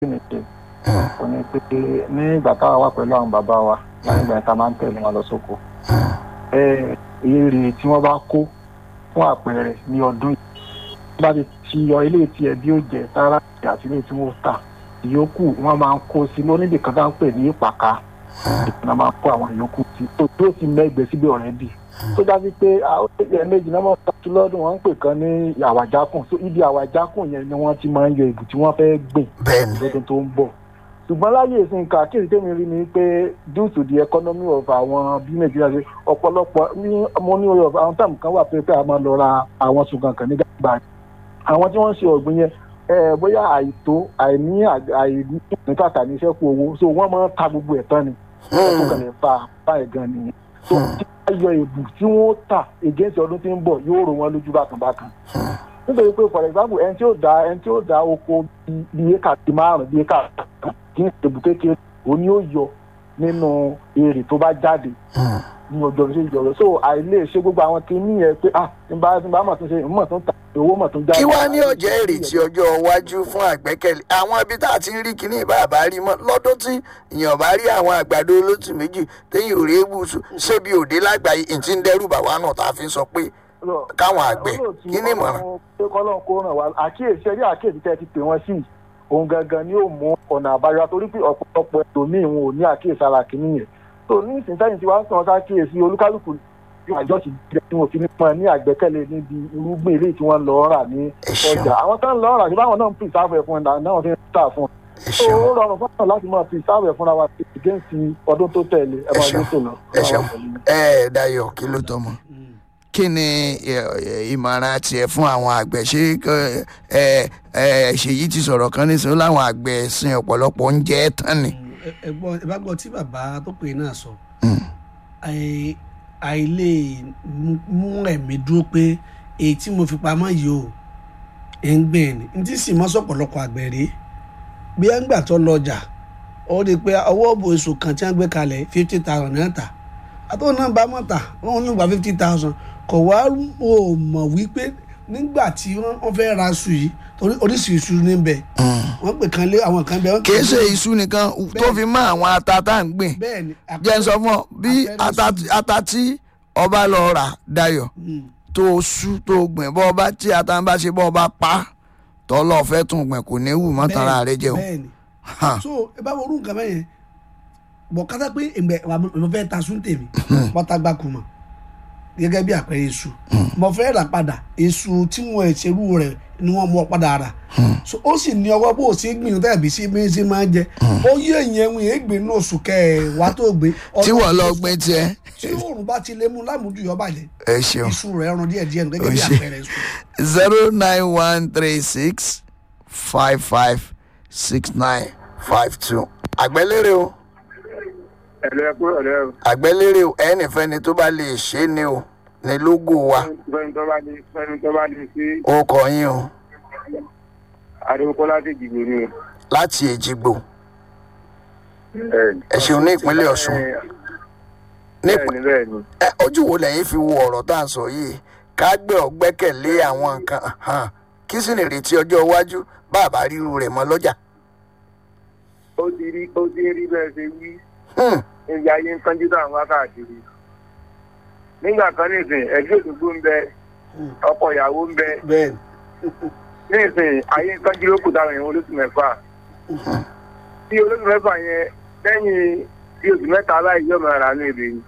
ní ṣe kò ní pé ní ìgbà táwa wà pẹ̀lú àwọn bàbá wa láyé ìgbà tá a máa ń tẹ̀lé wọn lọ sóko èrè tí wọ́n bá kó fún àpẹẹrẹ ní ọdún yìí wọ́n bá ti ti yọ ilé tí ẹbí ó jẹ sára àti ilé tí wọ́n tà ìyókù wọ́n máa ń kó sí lóníbì kan tá à ń pè ní ìpàkà ìpínlẹ̀ máa ń kó àwọn ìyókù sí tó tó ti mẹ́gbẹ̀ẹ́ síbi ọ̀rẹ́dì tó dájú pé ẹ̀ẹ́mẹ́jì náà máa ń tàbí lọ́dún wọn ń pè kan ní àwàjákùn so ibi àwàjákùn yẹn ni wọ́n ti máa ń yọ ìbù tí wọ́n fẹ́ gbìn bẹ́ẹ̀ni lọ́dún tó ń bọ̀ ṣùgbọ́n láyé ìsìn kàkiri tèmi rí ni pé due to the economy of àwọn bí nàìjíríà ṣe ọ̀pọ̀lọpọ̀ ní mo ní orí àwọn táàmù kan wà pé pé a máa lọ ra àwọn ṣùgbọ́n kan ní gbàgbà àwọn tí wọ́n ń ṣe ọ̀gbìn yẹn bóyá àìtó àìní àìní kàkà ní iṣẹ́ kú owó so wọ́n máa ń ta gbogbo ẹ̀ tán ni ẹ̀kọ́ kan lè fa báyìí gan nìyẹn so tí wọ́n yọ èbù tí wọ́n tà against ọdún tí ń bọ̀ yóò rò wọ́n lójú bákan bákan nítorí pé for example ẹni tí ó da ẹni tí ó da oko bíi éka ti márùn bíi éka kí n ṣèbù kékeré òun ni ó yọ nínú èrè tó bá jáde ní ọjọ́ ìṣe ìjọba so àìlè ṣe gbogbo àwọn kìíní yẹn pé ah tí n bá tí n bá mọ̀ tó ṣe mọ̀ tó ń ta owó mọ̀ tó ń jáde. kí wàá ní ọ̀jẹ̀ ìrètí ọjọ́ iwájú fún àgbẹ́kẹ̀lé àwọn ibi tá a ti ń rí kíní ìbá àbá rí mọ́ lọ́dún tí èèyàn bá rí àwọn àgbàdo olótù méjì téyìn ò rí ebùsù ṣébi òde lágbàáyé ìtì ń dẹ́rù bàwá náà tá a fi ń sọ pé káwọn àgbẹ̀ kí ni ìmọ̀ràn. pé kọ́lọ́n kó ràn wá àkíyèsí ẹ̀rí àkíyèsí tẹ́ ti pè wọ́n sí òun gangan ni yóò mú ọ̀nà àbáyọ torí pé ọ̀pọ̀lọpọ̀ ẹlòmíì wọn ò ní àkíyèsí ara kìíní yẹn tó ní ìsinsẹ́yìn tí wàá sàn sákíyèsí olúkálùkù ní àjọ ti jẹ tí wọn fi ní pọn ní àgbẹ́kẹ̀lé níbi irúgbìn ilé tí wọ́n lọ rà ní ọjà àwọn tó ń lọ rà sí báwọn náà ń pè sáfù ẹ̀ fún ẹ̀ náà fi ń tà fún un ó rọrùn fún àwọn láti máa fi sáfù ẹ̀ fúnra wa against ọdún tó tẹ̀lé ẹ̀ máa ní tòlọ. ẹ ṣeun ẹ Dayọ̀ kí ló tọ́ mọ́ kí ni ìmọ̀ràn tiẹ̀ fún àwọn àgbẹ̀ ṣé ṣèyí ti sọ̀rọ̀ kan ní sọ láwọn àgbẹ̀ sin ọ̀pọ̀lọpọ̀ oúnjẹ tán ni. ẹ̀gbọ́n ẹ bá gbọ́ tí bàbá tó pè náà sọ àìlè mú ẹ̀mí dúró pé èyí tí mo fi pamọ́ yìí o ẹ̀ ń gbìn ní ní tí sì mọ́ sọ̀pọ̀lọpọ̀ àgbẹ̀ rèé bí ẹ̀ ń gbà tó lọ́jà ó rí i pé ọwọ́ òbò èso kan tí wọ́n gbé kalẹ̀ fifty thousand náà tà àtọ́wọ́n náà bá mọ̀ tà wọ́n ní gba fifty thousand kò wá o mọ̀ wípé nígbà tí wọ́n fẹ́ ra aṣọ yìí torí oríṣi iṣu níbẹ̀ wọ́n pè kan lé àwọn kan bẹ́ẹ̀. kì í ṣe iṣu nìkan tó fi mọ́ àwọn ata tá à ń gbìn jẹ́ n sọ fún ọ bí ata tí ọba lọ rà Dayọ̀ tó sú tó gbìn bọ́ ọba tí ata ń bá ṣe bọ́ ọba pa tọ́lọ́ fẹ́ tún gbìn kò ní wù mọ́ tara rẹ jẹun. so ẹ bá wo orú nǹkan bẹ́yẹn bọ̀ kátà pé ìgbẹ́ mo fẹ́ ta sún tèmi pọ́tàgbà kùmà gẹ́gẹ́ bí àpẹẹrẹ èṣù mo fẹ́ rà padà èṣù tí wọ́n ṣerú rẹ̀ ni wọ́n mú ọ padà rà so ó sì ní ọwọ́ bó o ṣe gbìn tàbí sí bí ṣe máa ń jẹ ó yé èèyàn ẹ̀wìn ègbè ní oṣù kẹwàá tó gbé. tí wọ́n lọ gbé tiẹ̀. tí oòrùn bá ti lé mú lámùjú yọ bàjẹ́ ẹ ṣeun iṣu rẹ̀ ẹran díẹ̀ díẹ̀ gẹ́gẹ́ bí àpẹẹrẹ èṣù. zero nine one three six five five six nine five two àgbẹ̀lérè o ẹ̀lẹ́ ẹ̀kú ẹ̀lẹ́ o. àgbẹ̀lérè o ẹnìfẹ́ni tó bá lè ṣe é ni o ní lógò wa fẹ́ni tó bá lè fẹ́ni tó bá lè ṣe ó kọ yín o adéwòkọ́ láti dìgbò ni o. láti èjìgbò ẹ ṣeun ní ìpínlẹ̀ Ọ̀ṣun ní bẹ́ẹ̀ni bẹ́ẹ̀ni. ẹ ojú wo lẹ́yìn fi wo ọ̀rọ̀ tá à ń sọ yìí ká gbé ọ̀gbẹ́kẹ̀lé àwọn nǹkan hàn kí sì ní ìrètí ọjọ́ iwájú bàbá ríru rẹ̀ mọ́ lọ́jà. ó ti rí ó ti rí bẹ́ẹ̀ ṣe wí níbi ayé ń kánjú tó àwọn wákàtí nígbà kan nísìn ẹgbẹ́ òdòdó ń bẹ ọkọ ìyàwó ń bẹ bẹ́ẹ̀ni nísìn ayé ń kánjú ló kù táwọn èèyàn olóṣù mẹ́fà tí olóṣù mẹ́fà yẹn lẹ́yìn bí oṣù mẹ́ta aláì yọ̀ máa rà ní èdè yìí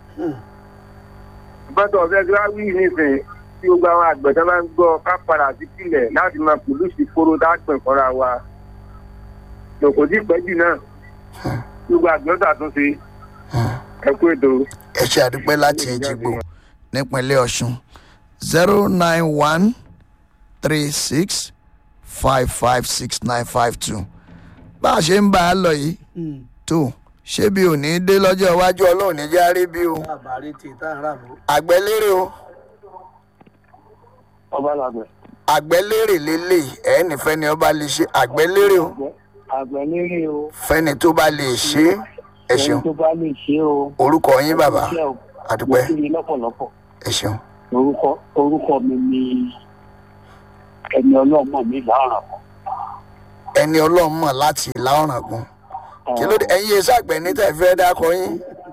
bọ́tọ̀ ọ̀fẹ́ tí wàá wí nísìn tí gbogbo àwọn àgbẹ̀ tó máa ń gbọ́ ká padà sí sílẹ̀ láti máa pòlùsì kóró dápẹ̀ fọ́ra wa lòkò sí ìpẹ́jù náà gbogbo àgbẹ̀ ṣàtúnṣe ẹ kú ètò. ẹ ṣe àdúpẹ́ láti èjìgbò nípínlẹ̀ Ọ̀ṣun zero nine one three six five five six nine five two bá a ṣe ń bá a lọ yìí tó ṣé bí ò ní dé lọ́jọ́ iwájú ọlọ́run ní járe bí o àbárí tí tá à ń rà mọ́. àgbẹ̀lérè o ọba làgbẹ̀. àgbẹ̀lérè lélẹ̀ ẹ̀ nífẹ̀ẹ́ ni ọba lè ṣe àgbẹ̀lérè o àgbẹ̀ lérè o. fẹ́ni tó bá lè ṣe é ẹ ṣeun tó bá lè ṣe o. orúkọ yín bàbá àdúpẹ́ mo kí ni lọ́pọ̀lọpọ̀. ẹ ṣeun orúkọ orúkọ mi ni ẹni ọlọ́mọ mi láàrán kan ẹni ọlọ́run mọ̀ láti ìlà ọ̀ràngún kí ló dé ẹ̀yin iṣẹ́ àgbẹ̀ ní tẹ̀ fẹ́ dákọ yín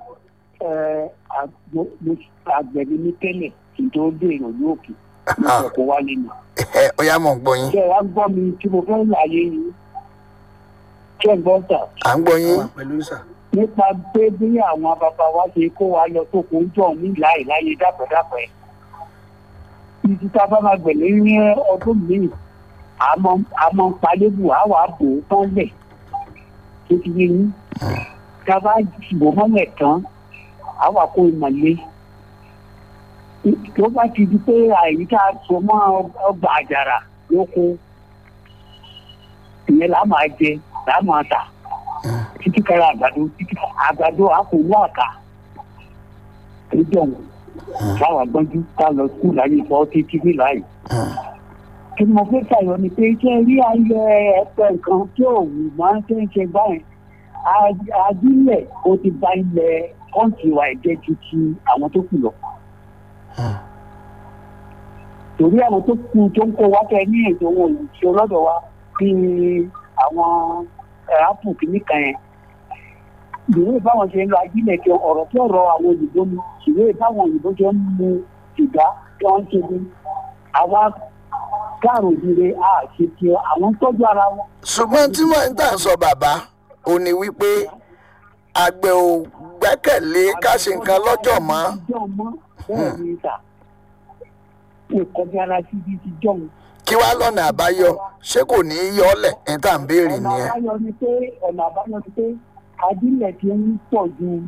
àgbẹ̀ ni mí tẹ́lẹ̀ kí n tó dé ìròyìn òkè ní ọkọ̀ wálé ni. ẹ ọ̀yá mọ̀ ń gbọ́ yín ṣé wàá gbọ́ mi tí mo fẹ́ láàyè yìí ṣé gbọ́ tà à ń gbọ́ yín wà pẹ̀lú sà. nípa pé bí àwọn bàbá wa ṣe kó wa lọ tó kó ń jọ ní láì láyé dàpẹ́dàpẹ́. ibi tá a bá máa gbẹ̀lẹ́ ní ọdún míì àmọ́ àmọ́ palébù á wàá bò ó tán lẹ̀ tó ti yé yín. tá a bá bò mọ́lẹ̀ tán á wà kó ìmọ̀lé. tó bá ti di pé àyíká so mọ́ ọgbà àjàrà lóko ìyẹn là á máa jẹ là á máa tà títí kára àgbàdo títí àgbàdo àpòwò àká lójú ọ̀hún táwa gbọ́njú ká lọ skul láyé ìfọ́ títí ní láàyè. kí ni mo fẹ́ ṣàyọ ni pé ṣé rí ayẹ ẹ̀pẹ̀ nǹkan tí ò wù máa ń ṣe ń ṣe báyìí ajílẹ̀ ó ti ba ilẹ̀ kọ́ǹtì wa ẹ̀jẹ̀ ju ti àwọn tó kù lọ. torí àwọn tó kù tó ń kó wá kẹ ní ètò wọn ò ṣe ọlọ́dọ̀ wa bíi àwọn apple kìíní kan yẹn ìwé báwọn ṣe ń lo ajílẹ̀ kí ọ̀rọ̀ tí ọ̀rọ̀ àwọn òyìnbó ni ìwé báwọn òyìnbó ṣe ń mu ìgbà tí wọ́n ń ṣe ní àwa káàrò ìdíre àṣẹ tí àwọn tọ́jú ara wọn. ṣùgbọ́n tí wọ́n ń tà ń sọ bàbá ò ní wípé àgbẹ̀ ò gbẹ́kẹ̀lé ká ṣe nǹkan lọ́jọ́ mọ́ ọjọ́ mọ́ bẹ́ẹ̀ ni ìta ìkọjá ara sí ibi ti jọ̀hún. kí wàá lọ́nà àbáyọ ṣé kò ní í yọlẹ̀ ní tá à ń béèrè ọ̀nà nìyẹn. àbáyọ ni pé ọ̀nà àbáyọ ni pé ajílẹ̀ ti ń pọ̀ ju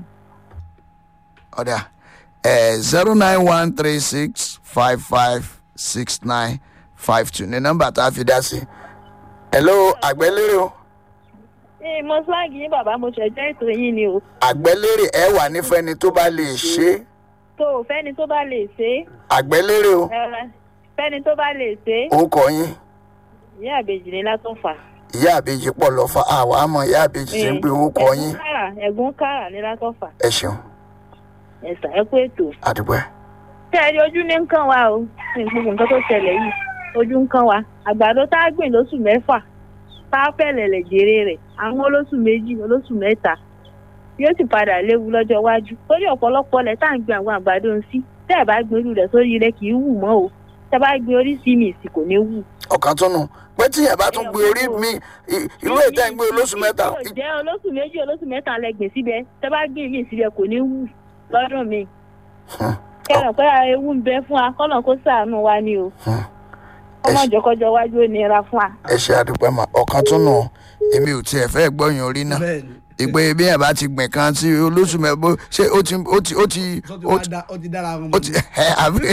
ọ̀dà zero nine one three six five five six nine five two ní nọ́mbà tá a fi dá sí. hello àgbẹ̀lérè o Ee, mo fúláàgì yín bàbá mo ṣẹ̀jẹ̀ ètò yín ni o. àgbẹ̀lérè ẹ wà nífẹ̀ẹ́ni tó bá lè ṣe é tó o fẹ́ni tó bá lè ṣe é àgbẹ̀lérè o ẹ, fẹ́ni tó bá lè ṣe é orúkọ yín ìyá àbèjì ni látún fà. ìyá àbèjì pọ̀ lọ́fà àwa àmọ́ ìyá àbèjì ti ń pe orúkọ yín ẹ̀gún kára ẹ̀gún kára ni látún fà. ẹ ṣeun ẹ̀sà ẹ kú ètò. àdúgbò tẹ́ ẹ rí ojú ní nǹkan wa o ní gbogbo nǹkan tó ṣẹlẹ̀ yìí ojú nǹkan wa àgbàdo tá a gbìn lóṣù mẹ́fà tá a fẹ̀lẹ̀ lẹ̀ jèrè rẹ̀ àwọn olóṣù méjì olóṣù mẹ́ta yóò sì padà léwu lọ́jọ́ iwájú torí ọ̀pọ̀lọpọ̀ lẹ̀ tá à ń gbin àwọn àgbàdo ń sí tẹ́ ẹ̀ bá gbin irú rẹ̀ sórí rẹ̀ kì í wù mọ́ o tẹ́ bá gbin oríṣi mi sì kò ní wù. ọ̀kan tún nù pé tíyẹn bá tún gbé orí mi i- irú ètò ẹ̀ ń gbé olóṣù mẹ́ta yóò jẹ́ olóṣù méjì olóṣù mẹ́ta lẹ gbìn síbẹ̀ tẹ́ bá gbìn mí síbẹ̀ kò ní wù lọ́dún mi. kẹ́ràn pé ewu ń bẹ fún wa kọ́nà kó ṣàánú wa ni o ọmọ ìjọkọjọ wájú ó nira fún wa. ẹ ṣe àdúpẹ́ mà ọ̀kan tún nù èmi ò tiẹ̀ fẹ́ gbọ́yìn orí náà bẹ́ẹ̀ ni ìpè bí ẹ̀ bá ti gbìn kan sí olóṣù mẹ́bó ṣé ó ti ó ti ó ti tó ti ó wá ti da ó ti dára wọn ó ti ẹ àbí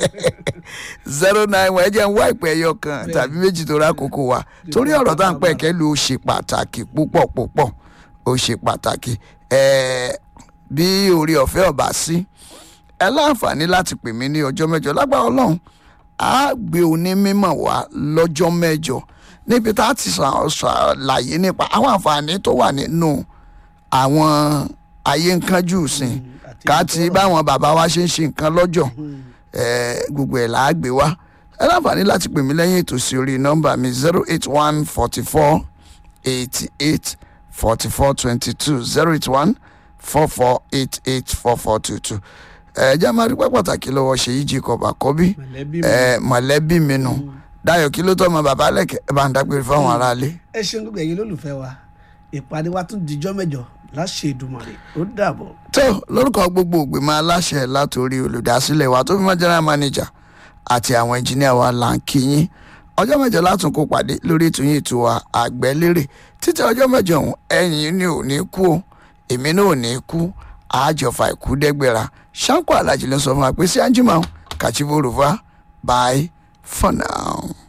zero nine one ẹ jẹ́ ń wá ìpè ẹyọ kan tàbí méjì tó rákòókò wa torí ọ̀rọ̀ tá à ń pẹ̀ kẹ́lu ó ṣe pàtàkì púpọ̀ púpọ̀ ó ṣe pàtàkì ẹ̀ẹ́ bí orí ọ̀fẹ́ ọ̀bá sí ẹ láǹfààní láti pè mí ní ọjọ́ mẹ́jọ lágbára ọlọ́run á gbé onímọ̀ wá lọ́jọ́ mẹ́jọ níbi tá a ti ṣà- ṣàlàyé nípa àwọn àǹfààní tó wà nínú àwọn ayé ńkánjú sìn àti ká ti báwọn bàbá wa ṣe ń ṣe nǹkan lọ́jọ́ eh, gbogbo ẹ̀ là á gbé wá ẹ láǹfààní láti pè mí lẹ́yìn ètò sí orí nọ́mbà mi zero eight one forty four eighty eight forty four twenty two zero eight one four four eight eight four four two two ẹ jẹ́ máa rí pẹ́ pàtàkì lọ́wọ́ ṣèyí jacob àkọ́bí mọ̀lẹ́bí mi ẹ mọ̀lẹ́bí mi nù dayo kí ló tọ́ ọmọ bàbá lẹ́kẹ̀ ẹ bá ń dágbére fáwọn aráalé. ẹ ṣeun gbogbo ẹ̀yin lólùfẹ́ wa ìpàdé wa tún dijọ́ mẹ́jọ láṣẹ Èdùmàrè ó dàbọ̀. tó lórúkọ gbogbo ògbìmọ̀ aláṣẹ látòrí olùdásílẹ̀ wa tó fi mọ́ general manager àti àwọn engineer wa là ń kí yín ọjọ́ mẹ́jọ látún kó pàdé lórí ètò yín ètò wa àgbẹ̀lérè títí ọjọ́ mẹ́jọ ọ̀hún ẹ̀yin ni ò ní kú o èmi náà ò ní kú àjọfà ìkú dẹ́gbẹ̀ra ṣáńkó alájí ló sọ fún wa pé sí anjima kàchíbó rúfa bye for now.